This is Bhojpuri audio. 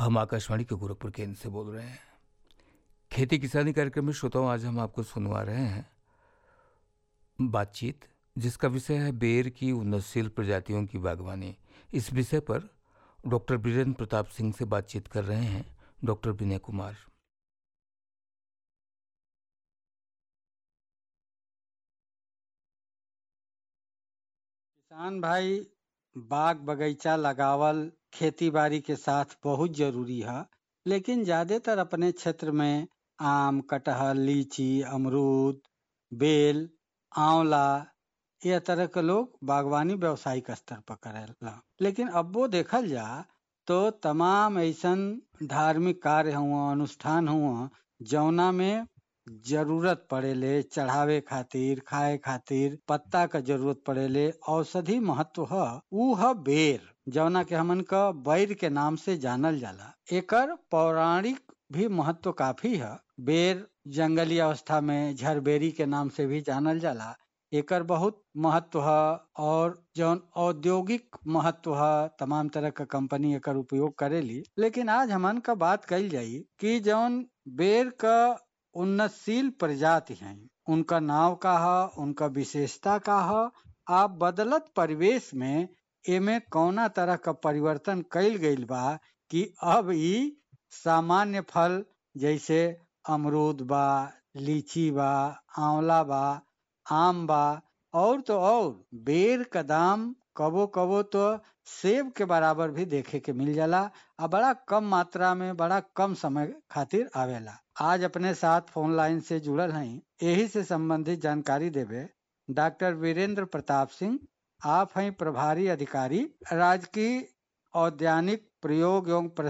हम आकाशवाणी के गोरखपुर केंद्र से बोल रहे हैं खेती किसानी कार्यक्रम में श्रोताओं आज हम आपको सुनवा रहे हैं बातचीत जिसका विषय है बेर की उन्नतशील प्रजातियों की बागवानी इस विषय पर डॉक्टर बीरेंद्र प्रताप सिंह से बातचीत कर रहे हैं डॉक्टर विनय कुमार किसान भाई बाग बगीचा लगावल खेती बाड़ी के साथ बहुत जरूरी है लेकिन ज्यादातर अपने क्षेत्र में आम कटहल लीची अमरूद बेल आंवला यह तरह के लोग बागवानी व्यवसायिक स्तर पर करेला लेकिन अब वो देखल जा तो तमाम ऐसन धार्मिक कार्य हुआ अनुष्ठान हुआ जौना में जरूरत पड़ेले चढ़ावे खातिर खाए खातिर पत्ता का जरूरत पड़ेले औषधि महत्व है ऊ है बेर जौना के हमन का बैर के नाम से जानल जाला एकर पौराणिक भी महत्व काफी है बेर जंगली अवस्था में झरबेरी के नाम से भी जानल जाला एकर बहुत महत्व है और जौन औद्योगिक महत्व है तमाम तरह का कंपनी एकर उपयोग करेली लेकिन आज हमन का बात कही जाई कि जौन बेर का उन्नतशील प्रजाति हैं उनका नाव का है उनका विशेषता का है आप बदलत परिवेश में एमे कौना तरह का परिवर्तन कैल गईल बा कि अब ई सामान्य फल जैसे अमरूद बा लीची बा आंवला बा आम बा और तो और बेर का दाम कबो कबो तो सेब के बराबर भी देखे के मिल जाला और बड़ा कम मात्रा में बड़ा कम समय खातिर आवेला आज अपने साथ फोन लाइन से जुड़ल हैं यही से संबंधित जानकारी देवे डॉक्टर वीरेंद्र प्रताप सिंह आप हैं प्रभारी अधिकारी राजकीय औद्यानिक प्रयोग एवं